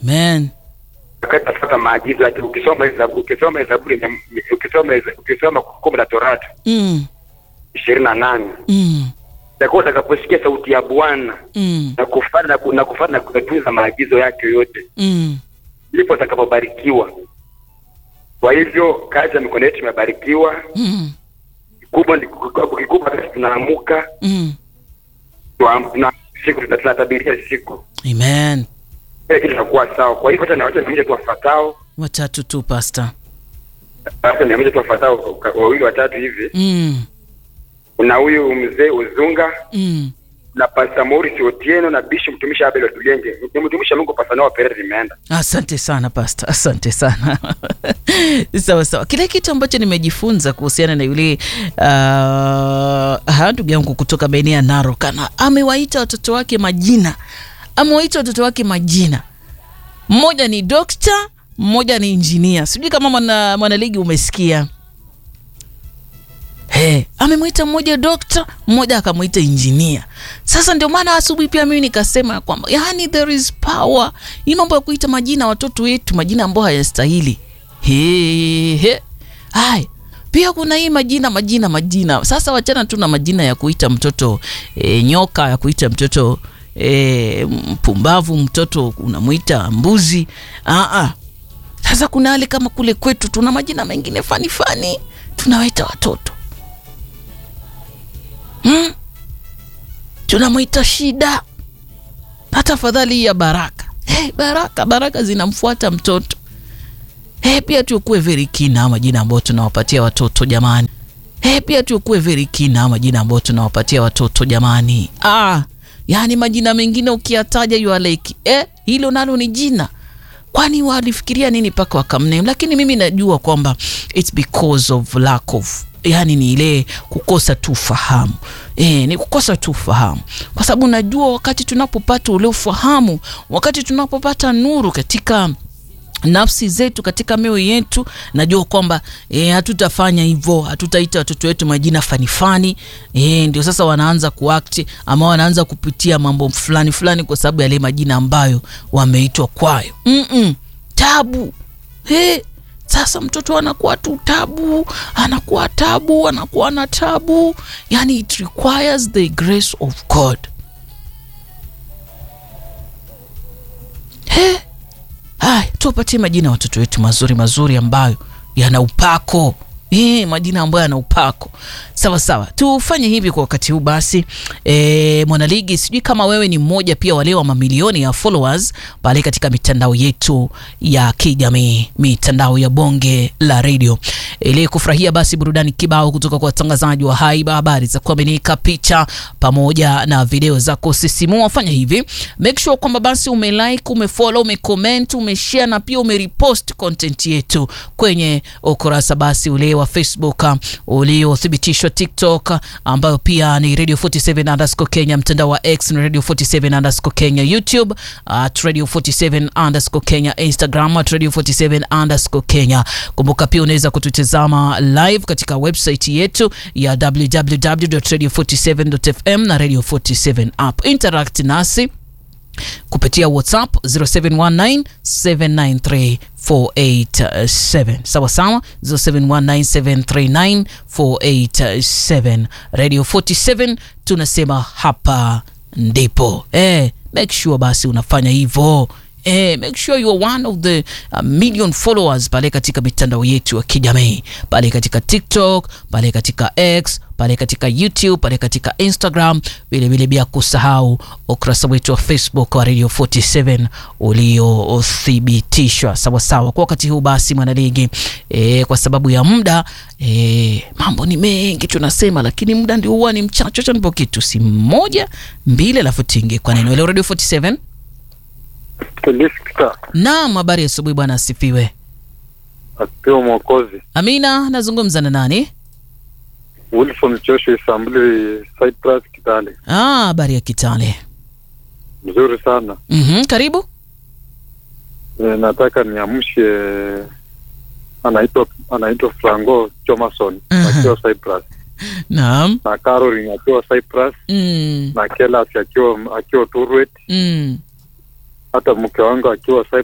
Amen. wakati nafuata maagizo yake. Ukisoma Zaburi, ukisoma Zaburi, ukisoma ukisoma Kumbukumbu la Torati Mm. ishirini na nane Mm. utakuwa utakaposikia sauti ya Bwana Mm. na kufuata na ku- na kufuata na kutunza maagizo yake yote, Mm. ndipo utakapobarikiwa. Kwa hivyo kazi ya mikono yetu imebarikiwa. Mm. Kikubwa ni kikubwa, kikubwa wakati tunaamuka Mm. twa- tuna siku tuna- tunatabiria siku Amen. kile kitu kitakuwa sawa. Kwa hivyo hata na wacha nionyeshe tu wafuatao, Watatu tu pastor. hata nionyeshe tu wafuatao ka- wawili watatu hivi. Mm. Kuna huyu mzee Uzunga Mm. na Pastor Maurice Otieno na Bishop mtumishi Abel Otulenge. Ni mtumishi wa Mungu Pastor Noah Perez limeenda. Asante sana pastor, asante sana sawa sawa. Kile kitu ambacho nimejifunza kuhusiana na yule uh, ndugu yangu kutoka maeneo ya Narok, ana amewaita watoto wake majina, amewaita watoto wake majina. Mmoja ni dokta, mmoja ni injinia. Sijui kama mwana mwanaligi umesikia. Hey, amemwita mmoja dokta, mmoja akamwita injinia. Sasa ndio maana asubuhi pia mimi nikasema ya kwamba yani there is power. Hii mambo ya kuita majina watoto wetu, majina ambayo hayastahili. He, he. Hai. Pia kuna hii majina majina majina. Sasa wachana tu na majina ya kuita mtoto e, nyoka, ya kuita mtoto e, mpumbavu, mtoto unamwita mbuzi. Ah ah. Sasa kuna hali kama kule kwetu tuna majina mengine fani fani tunawaita watoto hmm? tunamwita shida hata afadhali hii ya baraka hey, baraka baraka zinamfuata mtoto hey, pia tukuwe very kina majina ambayo tunawapatia watoto jamani hey, pia tukuwe very kina majina ambayo tunawapatia watoto jamani ah, yaani majina mengine ukiyataja you are like eh, hilo nalo ni jina kwani walifikiria nini mpaka wakamname lakini mimi najua kwamba its because of lack of yani ni ile kukosa tu ufahamu e, ni kukosa tu ufahamu kwa sababu najua wakati tunapopata ule ufahamu wakati tunapopata nuru katika nafsi zetu katika mioyo yetu najua kwamba e, hatutafanya hivyo hatutaita watoto wetu majina fanifani e, ndio sasa wanaanza kuakti ama wanaanza kupitia mambo fulani fulani kwa sababu yale majina ambayo wameitwa kwayo Mm-mm, tabu hey, sasa mtoto anakuwa tu tabu anakuwa tabu anakuwa na tabu yani it requires the grace of god hey, haya tuwapatie majina ya watoto wetu mazuri mazuri ambayo yana upako E, majina ambayo yana upako sawa sawa tufanye hivi kwa wakati huu basi e, mwanaligi sijui kama wewe ni mmoja pia wale wa mamilioni ya followers pale katika mitandao yetu ya kijamii mitandao ya bonge la redio ili kufurahia basi burudani kibao kutoka kwa watangazaji wa haiba habari za kuaminika picha pamoja na video za kusisimua fanya hivi make sure kwamba basi umelike umefollow umecomment umeshare na pia umerepost content yetu kwenye ukurasa basi ule wa facebook uh, uliothibitishwa tiktok uh, ambayo pia ni radio 47 underscore kenya mtandao wa x ni radio 47 underscore kenya youtube at radio 47 underscore kenya instagram at radio 47 underscore kenya kumbuka pia unaweza kututazama live katika website yetu ya www.radio47.fm na radio 47 app interact nasi kupitia whatsapp 0719793487 sawa sawa 0719739487 radio 47 tunasema hapa ndipo eh, make sure basi unafanya hivyo Eh, make sure you are one of the uh, million followers pale katika mitandao yetu ya kijamii pale katika tiktok pale katika x pale katika youtube pale katika instagram vilevile bila kusahau ukurasa wetu wa facebook wa radio 47 uliothibitishwa sawasawa kwa wakati huu basi mwanaligi e, kwa sababu ya muda e, mambo ni mengi tunasema lakini muda ndio huwa ni mchache cha nipo kitu si moja mbili alafu tinge kwa neno leo radio 47 Kilisikita naam habari ya asubuhi bwana asifiwe akiwa Mwokozi amina nazungumza na nani Wilson Chosho Isambuli Cyprus Kitale. ah, habari ya kitale Mzuri sana mm-hmm, karibu e, nataka niamshe anaitwa anaitwa Franco Jomason Mhm. akiwa Cyprus naam na Caroline akiwa Cyprus mm, na Kelas akiwa akiwa Turwet mm. hata mke wangu akiwa Cyprus